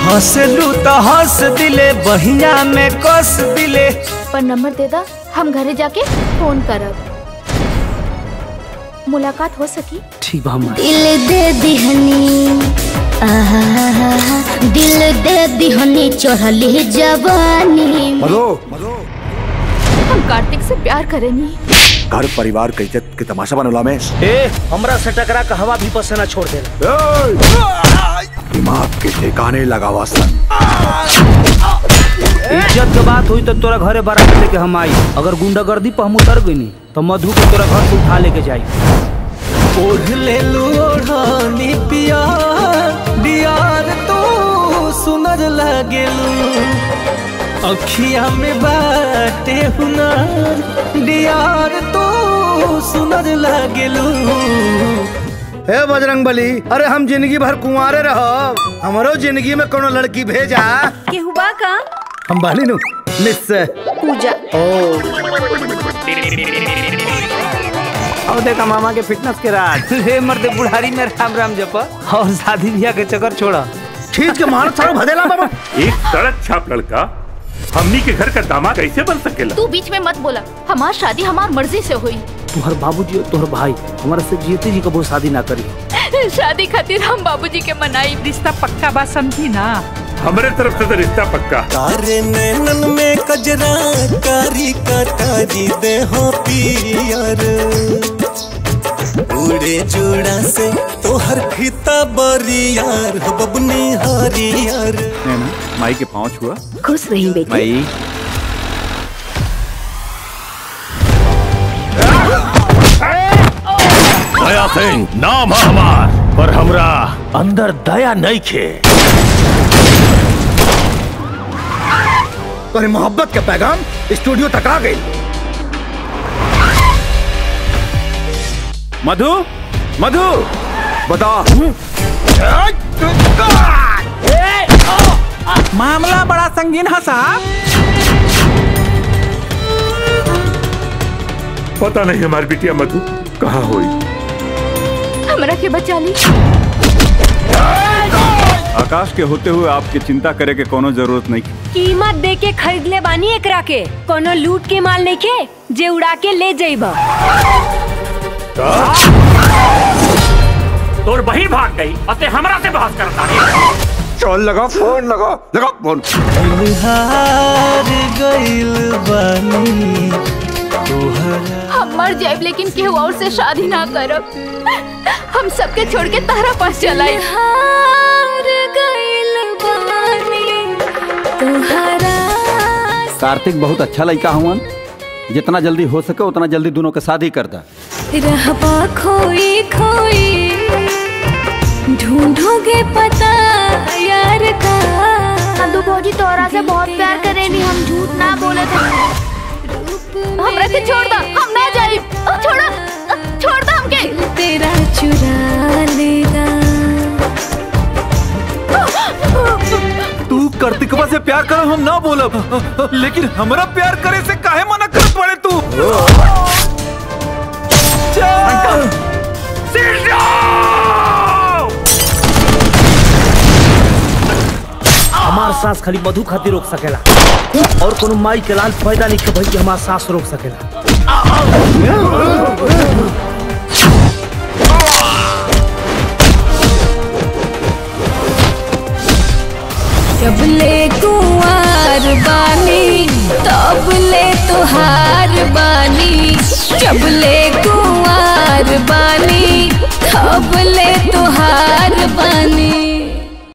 हंसलू तो हंस दिले बहिया में कस दिले पर नंबर दे दा हम घरे जाके फोन करब मुलाकात हो सकी ठीक बा हमार दिल दे दिहनी आहा दिल दे दिहनी चढ़ली जवानी मधु हम कार्तिक से प्यार करेनी घर परिवार के इज्जत के तमाशा बनला में ए हमरा से टकरा के हवा भी पसीना छोड़ दे दिमाग के ठिकाने लगावा सन इज्जत के बात हुई तो तोरा घरे बारात लेके हम आई अगर गुंडागर्दी पर हम उतर गई तो मधु को तोरा घर से उठा लेके जाई ओढ़ ले लू ओढ़नी पियार दियार तो सुनर लगेलू अखिया में बाटे हुनर दियार तो सुनर लगेलू हे बजरंग बली अरे हम जिंदगी भर कुंवारे रहो हमरो जिंदगी में कोनो लड़की भेजा केहू बा का हम बाली नु निश्चय पूजा और देखा मामा के फिटनेस के राज हे मर्द बुढ़ारी में राम राम जपा और शादी ब्याह के चक्कर छोड़ा ठीक के मार थारो भदेला बाबा एक सड़क छाप लड़का हमनी के घर का दामाद कैसे बन सकेला तू बीच में मत बोला हमार शादी हमार मर्जी से हुई तुम्हार बाबूजी और तुम्हार भाई हमारा से जीते जी कबो शादी ना करी शादी खातिर हम बाबूजी के मनाई रिश्ता पक्का बा समझी ना हमारे तरफ से तो रिश्ता पक्का तारे नैनन में कजरा कारी कटारी दे हो पियर उड़े जोड़ा से तोहर फीता बरियार हो बबनी हरियर माई के पाँव छुआ खुश रही बेटी माई दया सिंह नाम है हमार पर हमरा अंदर दया नहीं खे तोरी मोहब्बत के पैगाम स्टूडियो तक आ गई मधु मधु बता मामला बड़ा संगीन है साहब पता नहीं हमारी बिटिया मधु कहाँ हुई हमरा के बचा ली आकाश के होते हुए आपकी चिंता करे के कोनो जरूरत नहीं कीमत दे के खरीद ले बानी एकरा के कोनो लूट के माल नहीं के जे उड़ा के ले जाइबा तोर बही भाग गई अते हमरा से बहस करता है चल लगा फोन लगा लगा फोन हार गइल बानी हम मर जाए लेकिन केहू और से शादी ना करब हम सबके छोड़ के तारा पास चलाए हार गइल बानी तुहरा कार्तिक बहुत अच्छा लड़का हुआ जितना जल्दी हो सके उतना जल्दी दोनों के शादी कर दा रहबा खोई खोई ढूंढोगे पता यार का नंदू भौजी तोरा से बहुत प्यार करेनी हम झूठ ना बोले थे हमरा के छोड़ दा हम ना जाई छोड़ा छोड़ दा हमके तेरा चुरा लेगा तू कार्तिकवा से प्यार कर हम ना बोलब लेकिन हमरा प्यार करे से काहे मना कर पड़े तू हमार सांस खाली मधु खातिर रोक सकेला और कोनो माई के लाल पैदा नहीं के भाई कि हमार सांस रोक सकेला जब ले कुंवार बानी तब ले तुहार बानी जब ले कुंवार बानी तब ले तुहार बानी